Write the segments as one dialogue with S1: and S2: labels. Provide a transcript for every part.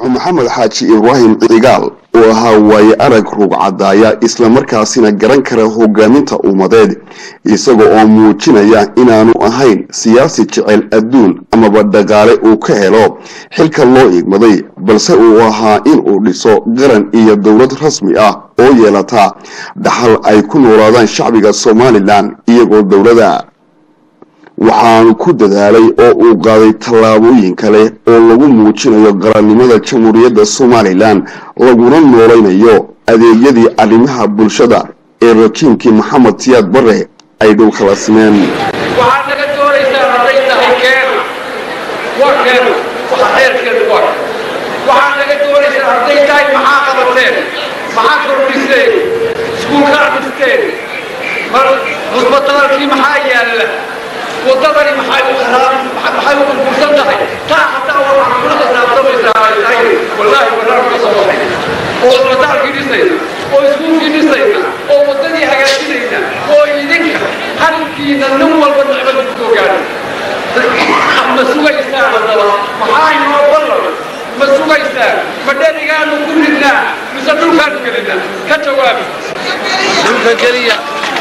S1: marxuum maxamed xaaji ibraahim cigaal oo ahaa waaye arag rugcadaaya islamarkaasina garan kara hogaaminta ummadeed isaga oo muujinaya inaanu ahayn siyaasi jecel adduun amaba dhaqaale uu ka helo xilka loo igmaday balse uu ahaa inuu dhiso qaran iyo dowlad rasmi ah oo yeelata dhaxal ay ku noolaadaan shacbiga somalilan iyagoo dowlada waxaanu ku dadaalay oo uu qaaday tallaabooyin kale oo lagu muujinayo qarannimada jamhuuriyadda somalilan laguna noolaynayo adeegyadii arrimaha bulshada ee rajiimkii maxamed siyaad bare ay dhulkala simeen
S2: waxaad naga doonaysaa hadday tahay keena waa keena waxa xeerkeedu waa waxaad naga doonaysaa hadday tahay maxaa qabateen maxaa kordhiseen iskuulkaa dhisteen cusbataalkii maxaa yaalla waddadani maxay u kharaab maxay u burbursan tahay taa hataa waxaad kula xisaabtamaysaa ay tahay wallaahi wallaahi ka soo baxay oo cusbataalkii dhisayna oo iskuulkii dhisayna oo waddadii hagaajinayna oo idinka halkiina nin walba nicmada ku soo gaadhay ma sugaysaa haddaba maxaa inoo ballan ma sugaysaa ma dherigaanu ku ridnaa mise dhulkaanu gelinaa ka jawaabi dhulka geliya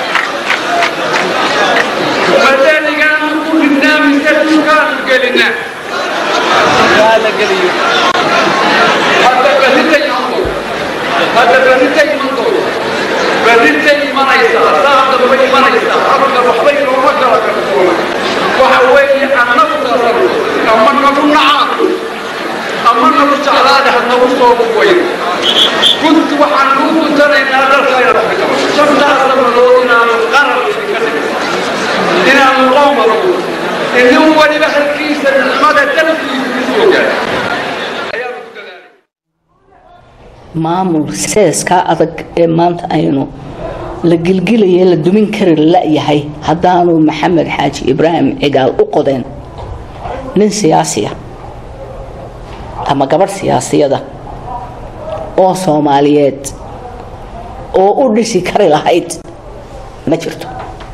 S2: ma dherigaanu ku ridnaa mise dhulkaanu gelinaa la geliyo hadda berrita imanto hadda berrita imanto berrita imanaysaa saa dambe imanaysaa halka waxba inooma kala qarsoona waxa weeye annagu tasarro ama nagu nacaado ama nagu jeclaada ha nagu soo buwayn kunt waxaan ugu guntanaynaa dhalkayna shantaas sanadood inaanu qarar idinka dhigin inaanu qoomado inin waliba halkiisa nicmada dalkiisa ku soo gaadhay ayaanu ku dadaalay
S3: maamul seeskaa adag ee maanta aynu la gilgilaye la dumin kari la-yahay haddaanu maxamed xaaji ibraahim cigaal u qodeen nin siyaasiya ama gabadh siyaasiyada oo soomaaliyeed oo u dhisi kari lahayd ma jirto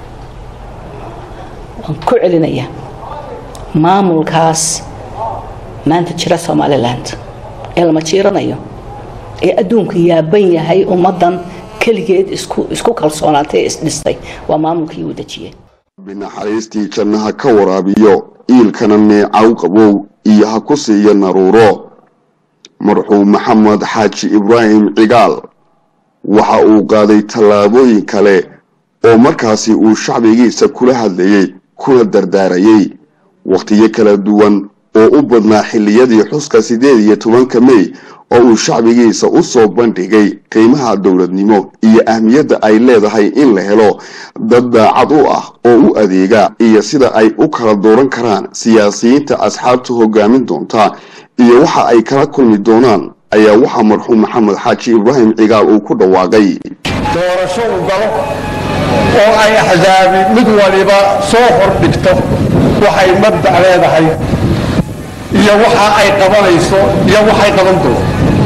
S3: waan ku celinaya maamulkaas maanta jira somaliland ee lama jiiranayo ee adduunku yaaban yahay ummaddan keligeed isku kalsoonaatay ee isdhistay waa maamulkii uu dejiyey
S1: binaxariistii jannaha ka waraabiyo iilkana neecaw qabow iyo ha ku siiyo naruuro marxuum maxamed xaaji ibraahim cigaal waxa uu qaaday tallaabooyin kale oo markaasi uu shacbigiisa kula hadlayey kuna dardaarayey wakhtiyo kala duwan oo u badnaa xilliyadii xuska siddeed iyo tobanka mey oo uu shacbigiisa u soo bandhigay qiimaha dowladnimo iyo ahmiyadda ay leedahay in la helo dad daacad u ah oo u adeega iyo sida ay u kala dooran karaan siyaasiyiinta asxaabta hogaamin doonta iyo waxa ay kala kulmi doonaan ayaa waxaa marxuum maxamed xaaji ibraahim cigaal uu ku dhawaaqay
S4: doorasho u galo oo ay axsaabi mid waliba soo hordhigto waxay mabdac leedahay iyo waxa ay qabanayso iyo waxay qaban doonto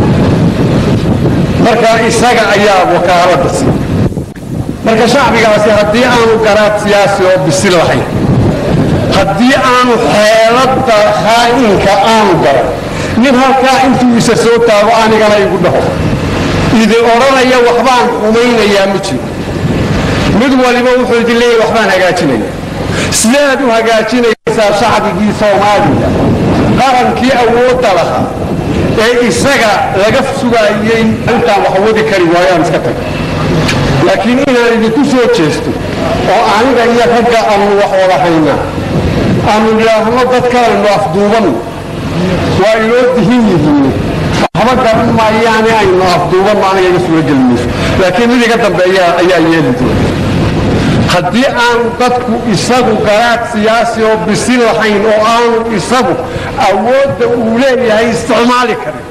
S4: marka isaga ayaa wakaaladda si marka shacbigaasi haddii aanu garaad siyaasi oo bisil lahayn haddii aanu xeeladda khaa'inka aanu garan nin halkaa intuu isa soo taago anigana igu dhaho idi odhanaya waxbaan xumaynayaa ma jiro mid waliba wuxuu idin leeyahy waxbaan hagaajinaya sideed u hagaajinaysaa shacbigii soomaaliya qarankii awoodda lahaa ee isaga laga sugaayey intaan wax wadi kari waayaan iska taga laakiin inaan idinku soo jeesto oo aniga iyo ragga aanu wax wada haynaa aanu idhaahno dadkaanu afduuban waa inoo dihin yihiin waxba garan maayaane aynu afduubanno aniga iga suura geli mayso laakiin mid iga dambeeya ayaa yeeli doona haddii aanu dadku isagu garaad siyaasi oo bisin lahayn oo aanu isagu awoodda uu leeyahay isticmaali karin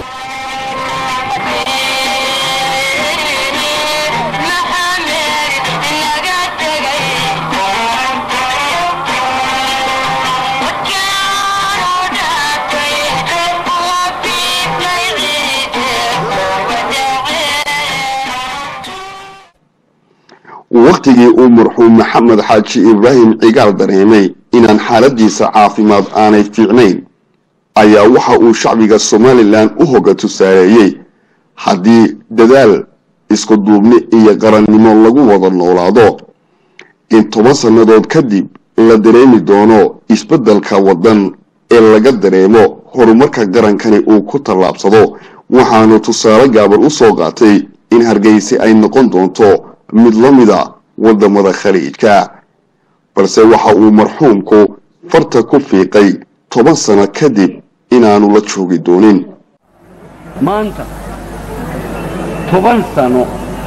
S1: wakhtigii uu marxuum maxamed xaaji ibraahim cigaal dareemay inaan xaaladiisa caafimaad aanay fiicnayn ayaa waxa uu shacbiga somalilan u hoga tusaareeyey haddii dadaal isku duubni iyo qarannimo lagu wada noolaado in toban sannadood kadib la dareemi doono isbeddelka waddan ee laga dareemo horumarka qarankani uu ku tallaabsado waxaanu tusaale gaaban u soo qaatay in hargeysa ay noqon doonto mid la mida waddamada khaliijka balse waxa uu marxuumku farta ku fiiqay toban sano kadib inaanu la joogi doonin
S4: maanta toban sano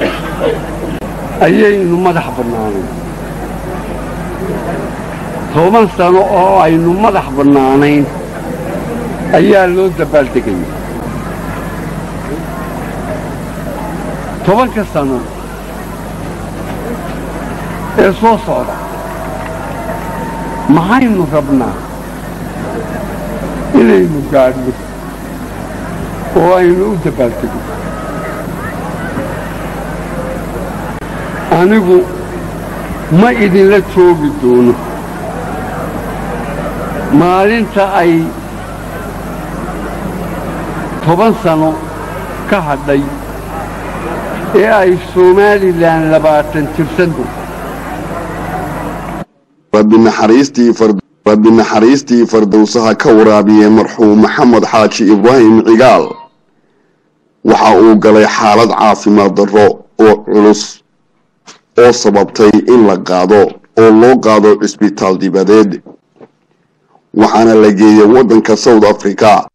S4: ayaynu madax bannaanayn toban sano oo aynu madax bannaanayn ayaa loo dabaaldegaya tobanka sano ee soo socda maxaynu rabnaa inaynu gaadhno oo aynu u dabaaldegno anigu ma idinla joogi doono maalinta ay toban sano ka hadhay ee ay somalilan labaatan jirsanto
S1: rabbi naxariistii fardowsaha ka waraabiyey marxuum maxamed xaaji ibraahim cigaal waxa uu galay xaalad caafimaad darro oo culus oo sababtay in la qaado oo loo qaado cisbitaal dibadeed waxaana la geeyey waddanka south africa